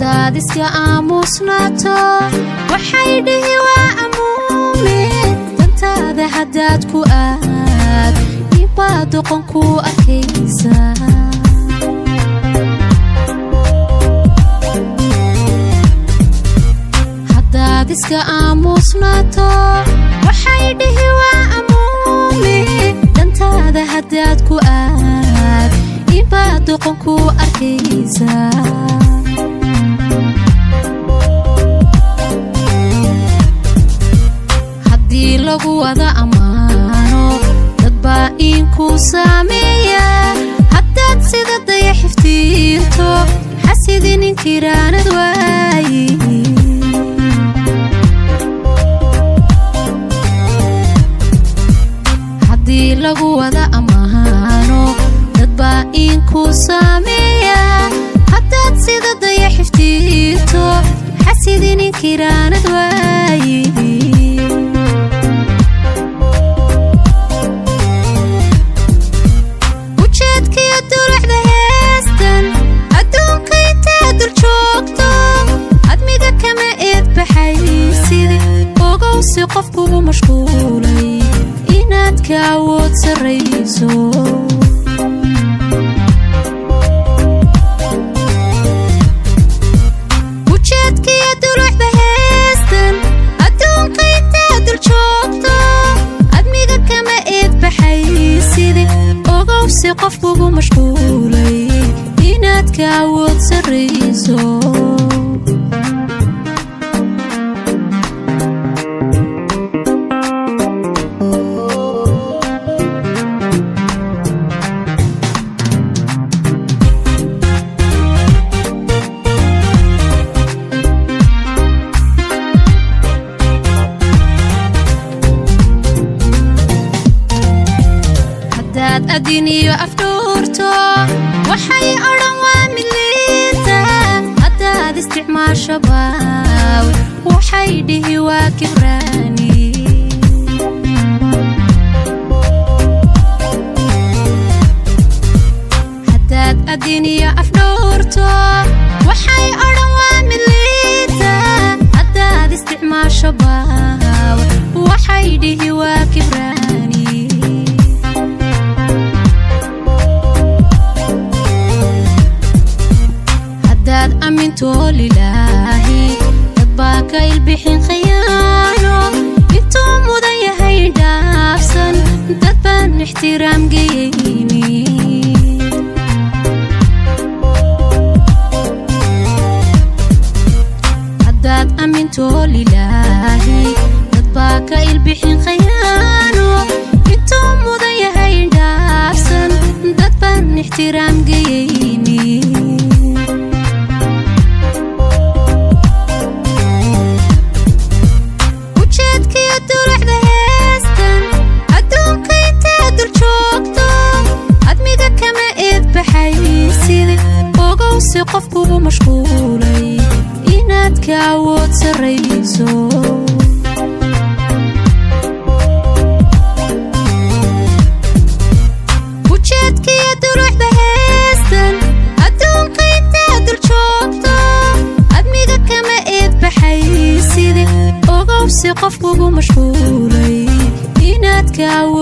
haddaad iska aamusnaato waxay dhihi waa amuume dantaada haddaad ku aad ibaa doqon ku arkaysa haddaad iska aamusnaato waxay dhihi waa amuume dantaada haddaad ku aad ibaa doqon ku arkaysa haddii lagu wada ammaano dad baa iinku saameeya haddaad sida daya xiftiirto xasidi ninkiraanad waayi haddii lagu wada ammaano dad baa iinku saameeya haddaad sida daya xiftiirto xasidi ninkiraanad waayi ujeedkiyo dulucda heestan adduunka intaad dul joogto admiga kama eedbaxaysid ogowsi qofkugu mashquulay inaad ka awood sarrayso ujeedkiyo dulucda heestan adduunka intaad dul joogto admiga kama eedbaxaysid ogowsi qofkugu mashquulay inaad ka awood sarrayso haddaad adin iyo afdhuurto waxay odhan waa midliinta haddaad isticmaasho baaw waxay dhihi waa kibraani haddaad adin iyo afdhuurto waxay odhan waa midliinta haddaad isticmaasho baaw waxay dhihi waa kibraani haddaad amminto lilaahi dad baa ka ilbixin khiyaano intuu mudan yahay dhaafsan dad baan ixtiraam geyayni haddaad amminto lilaahi dad baa ka ilbixin khiyaano intuu mudan yahay dhaafsan dad baan ixtiraam geyayni ujeedkiyo dulucda heestan adduunka intaad dul joogto admiga kama eedbaxaysid ogowsi qofkugu mashquulay inaad ka awood sarrayso ujeedkiyo dulucda heestan adduunka intaad dul joogto admiga kama eedbaxaysid ogowsi qofkugu mashquulay inaad ka awood